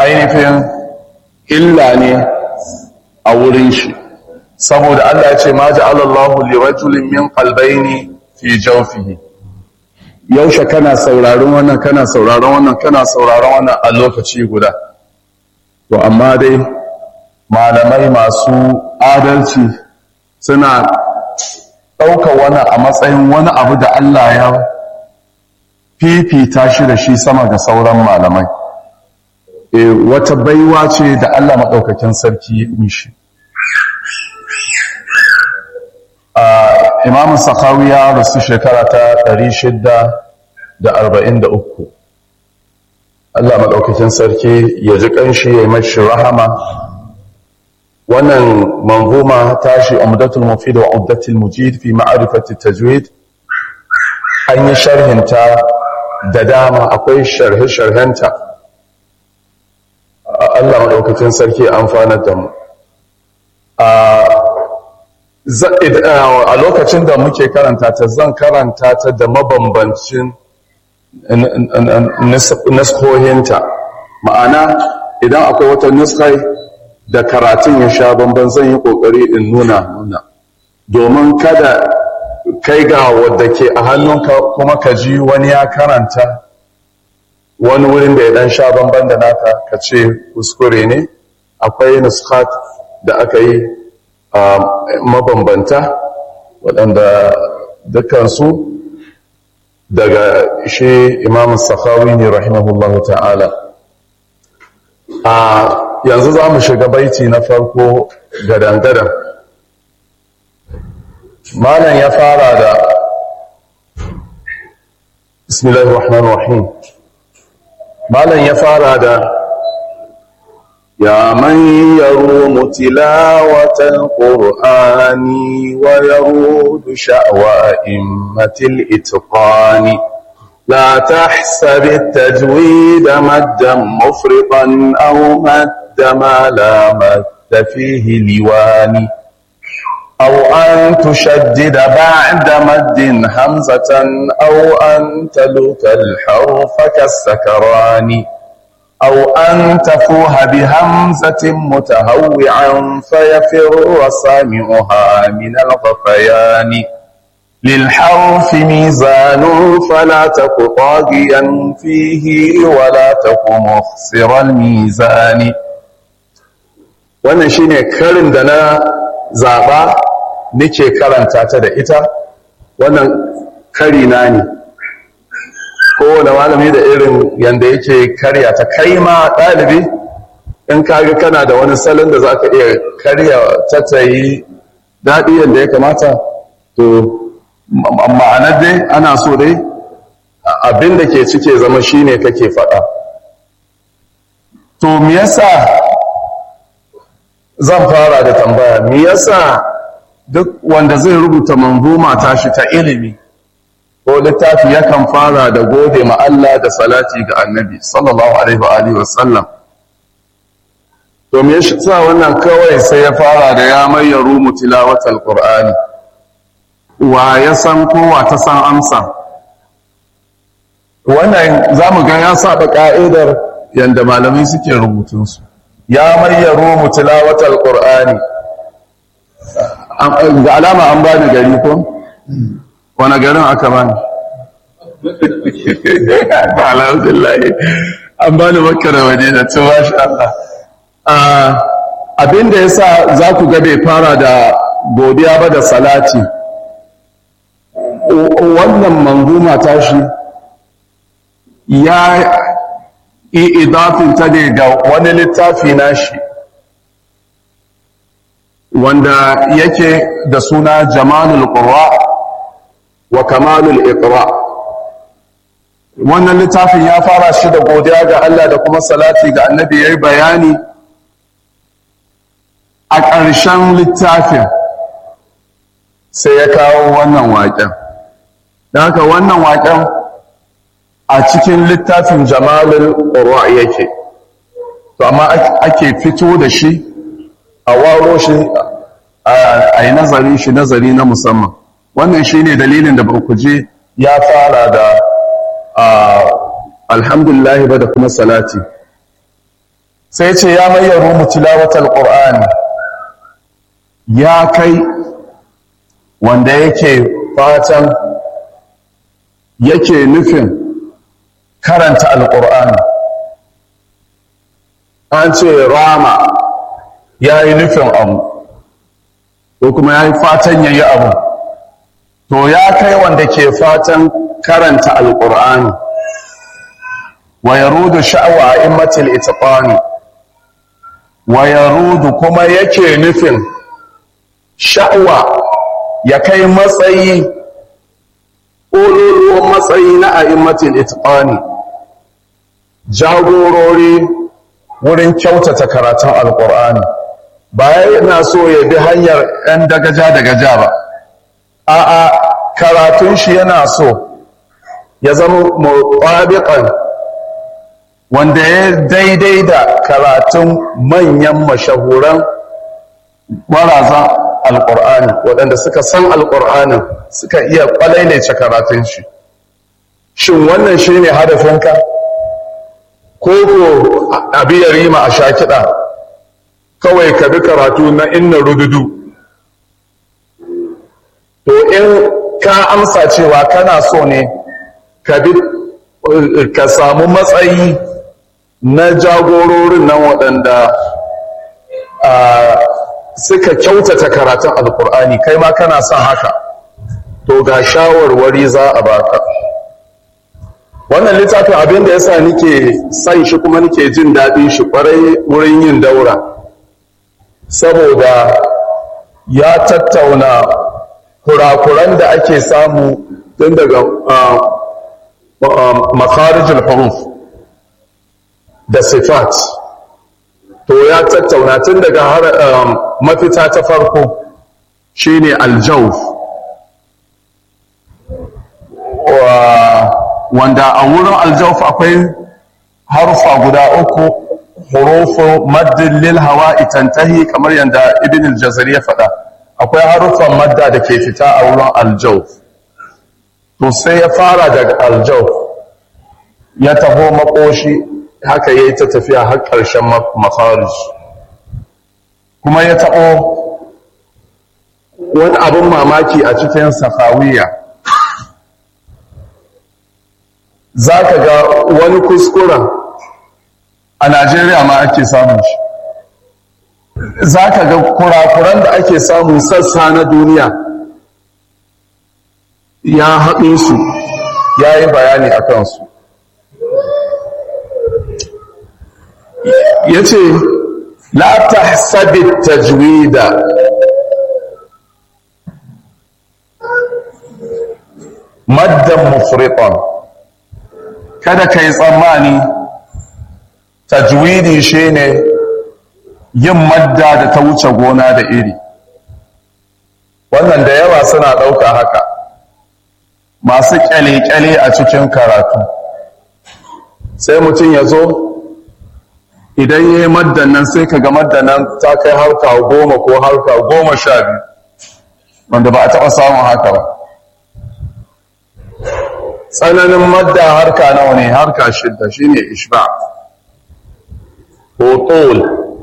ainihin illa ne a wurin shi saboda Allah ya ce ma ja'ala Allahu li rajulin min qalbayni fi jawfihi yaushe kana sauraron wannan kana sauraron wannan kana sauraron wannan a lokaci guda to amma dai malamai masu adalci suna ɗauka wani a matsayin wani abu da Allah ya fifita shi da shi sama ga sauran malamai e, wata baiwa ce da Allah maɗaukakin sarki mishi imam sakawi ya rasu shekara ta 643 Allah maɗaukakin sarki ya ji ƙanshi ya yi mashi rahama wannan manzuma tashi umdatul mufid wa umdatul mujid fi ma'rifati tajwid an yi sharhinta da dama akwai sharhe sharhenta Allah maɗaukakin sarki amfanar da mu a lokacin da muke karanta ta zan karanta ta da mabambancin nuskohinta ma'ana idan akwai wata nuskai da karatun ya sha bamban zan yi kokari in nuna nuna domin kada kai ga wadda ke a hannunka kuma ka ji wani ya karanta wani wurin da ya dan sha bamban da naka ka ce kuskure ne akwai nuskat da aka yi mabambanta waɗanda dukansu daga shi imam sakhawi ne rahimahullahu ta'ala a yanzu za mu shiga baiti na farko gadangadan malam ya fara da bismillahir rahmanir rahim malam ya fara da يا من يروم تلاوة القرآن ويرود شأوى أئمة الإتقان لا تحسب التجويد مدا مفرطا أو مد ما لا مد فيه لوان أو أن تشدد بعد مد همزة أو أن تلوك الحرف كالسكران أو أن تفوه بهمزة متهوعا فيفر سامعها من الغفيان للحرف ميزان فلا تك طاغيا فيه ولا تك مخسر الميزان wannan shine karin da na zaɓa nake karanta ta da ita wannan kari na ne kowane malami da irin yanda yake karya ta kai ma ɗalibi in kaga kana da wani salon da za ka iya karya ta ta yi daɗi yadda ya kamata to ma'anar dai ana so dai abin da ke cike zama shine kake faɗa to me yasa zan fara da tambaya me yasa duk wanda zai rubuta manzuma tashi ta ilimi ko littafi yakan fara da gode ma Allah da salati ga annabi sallallahu alaihi wa alihi wasallam to me yasa wannan kawai sai ya fara da ya mayyaru mutilawatal qur'ani wa ya san ko wa ta san amsa wannan zamu ga ya saba ka'idar yanda malamai suke rubutun su ya mayyaru mutilawatal qur'ani ga alama an bani gari ko wani garin aka bani alhamdulillah an bani makka da madina to masha Allah abinda yasa za ku ga bai fara da godiya ba da salati wannan manguma tashi ya yi idafin ta ne ga wani littafi nashi wanda yake da suna jamalul qurra wa kamalul iqra wannan littafin ya fara shi da godiya ga Allah da kuma salati ga annabi yayi bayani a ƙarshen littafin sai ya kawo wannan waƙen da haka wannan waƙen a cikin littafin jamalul qurra yake to amma ake fito da shi a waro shi a yi nazari shi nazari na musamman wannan shi ne dalilin da je ya fara da alhamdulillah ba da kuma salati sai ce ya mayyaru mu tilawatal qur'ani ya kai wanda yake fatan yake nufin karanta alqur'ani an ce rama ya yi nufin abu ko kuma ya yi fatan ya yi abu to ya kai wanda ke fatan karanta alqur'ani wa yarudu sha'wa a immatil itqani wa yarudu kuma yake nufin sha'wa ya kai matsayi ƙololuwan matsayi na a'immatil itqani jagorori wurin kyautata karatun alƙur'ani ba yana so ya bi hanyar 'yan dagaja dagaja ba a'a karatun shi yana so ya zama mutabiqan wanda ya daidai da karatun manyan mashahuran marazan alƙur'ani waɗanda suka san alƙur'anin suka iya ƙwalailaice karatun shi shin wannan shi ne hadafinka ko ko abi ya rima a sha kiɗa kawai ka bi karatu na inna rududu to in ka amsa cewa kana so ne ka bi ka samu matsayi na jagororin nan waɗanda suka kyautata karatun alkur'ani kai ma kana son haka to ga shawarwari za a baka wannan littafin abin da yasa nike son shi kuma nike jin daɗin shi ƙwarai wurin yin daura saboda ya tattauna kurakuran da ake samu tun daga makarijin huruf da sifat to ya tattauna tun daga mafita ta farko shine aljawf wanda a wurin aljawf akwai harufa guda uku hurufu maddin lil hawa'i tantahi kamar yadda ibn al-jazari ya faɗa akwai harufan madda da ke fita a wurin aljawf to sai ya fara daga aljawf ya taho makoshi haka ya yi ta tafiya har ƙarshen mafarij kuma ya taɓo wani abin mamaki a cikin safawiya za ka ga wani kuskuren a najeriya ma ake samun shi za ka ga kurakuran da ake samun sassa na duniya ya haɗe su ya yi bayani a kansu ya ce la ta sabi tajwida maddan mufriqan kada ka yi tsammani tajwidi shine yin madda da ta wuce gona da iri wannan da yawa suna ɗauka haka masu kyale-kyale a cikin karatu sai mutum ya zo idan ya yi maddan nan sai ka ga maddan nan ta kai harka goma ko harka goma sha biyu wanda ba a taɓa samun haka ba tsananin madda harka nawa ne harka shidda shine ishba ko tol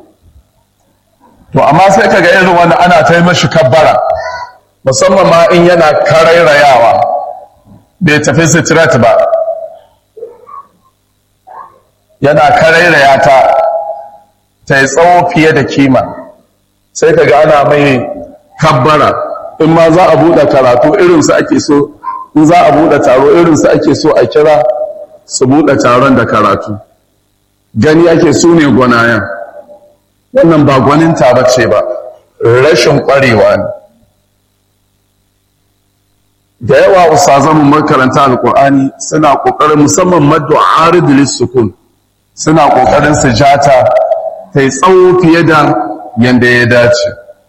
to amma sai kaga irin wanda ana ta yi mashi kabbara musamman ma in yana karairayawa bai tafi sitirat ba yana karairaya ta ta yi tsawo fiye da kima sai kaga ana mai kabbara in ma za a buɗe karatu irinsu ake so in za a buɗe taro irinsu ake so a kira su buɗe taron da karatu gani ake su ne gwanayen wannan ba gwaninta ba ce ba rashin ƙwarewa ne da yawa usazamun makaranta alƙur'ani suna ƙoƙarin musamman maddu a aridilis sukun suna ƙoƙarin su jata ta yi tsawo fiye da yadda ya dace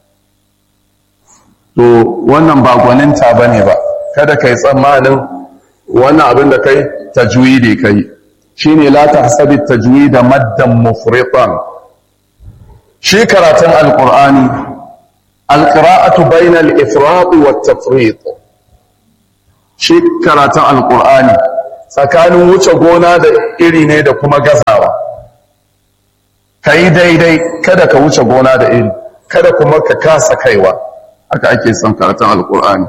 to wannan ba gwaninta ba ne ba kada ka yi tsammanin wannan abin da kai tajwidi kai shine la tahsabi tajwida maddan mufritan shi karatun alqur'ani alqira'atu bayna al-ifrat wa at-tafrit shi karatun alqur'ani tsakanin wuce gona da iri ne da kuma gazawa ka yi daidai kada ka wuce gona da iri kada kuma ka kasa kaiwa haka ake son karatun alkur'ani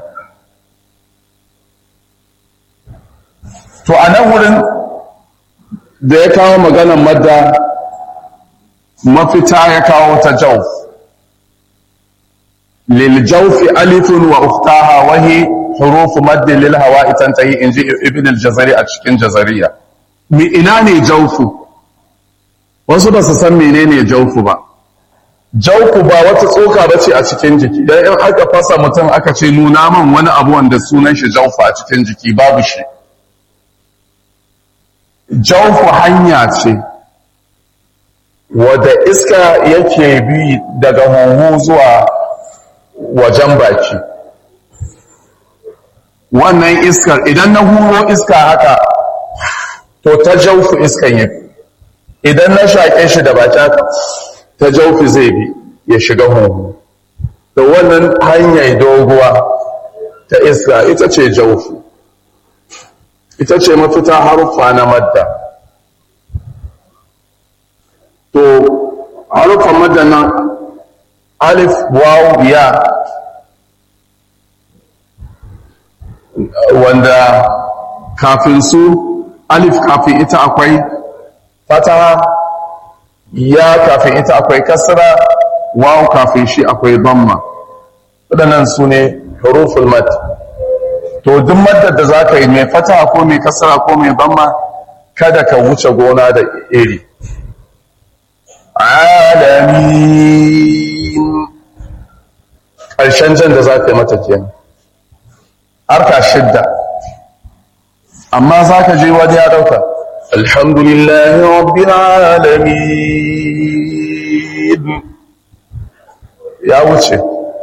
to a nan wurin da ya kawo maganan madda mafita ya kawo ta jauf lil jaufi alifun wa uftaha wahi hurufu maddin lil hawa'i tantahi inji ibn al-jazari a cikin jazariya mi ina ne jaufu wasu ba su san menene jaufu ba jaufu ba wata tsoka ba ce a cikin jiki dan in aka fasa mutum aka ce nuna man wani abu wanda sunan shi jaufu a cikin jiki babu shi jaufu hanya ce wadda iska yake bi daga huhu zuwa wajen baki wannan iskar idan na huro iska haka to ta jaufu iskan ya idan na shaƙe shi da baki haka ta jaufu zai bi ya shiga huhu da wannan hanyar doguwa ta iska ita ce jaufu ita ce mafita haruffa na madda to haruffan madda nan alif waw ya wanda kafin su alif kafin ita akwai fataha ya kafin ita akwai kasra waw kafin shi akwai bamma waɗannan su ne huruful mad to duk maddar da za ka yi mai fataha ko mai kasra ko mai bamma kada ka wuce gona da iri alamin ƙarshen jan da za ka yi mata kenan harka shidda amma za ka je wani ya ɗauka alhamdulillahi rabbil alamin ya wuce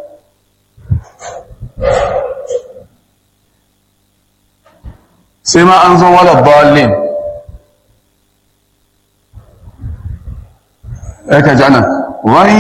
sai ma an zo wala balin ya ka jana wani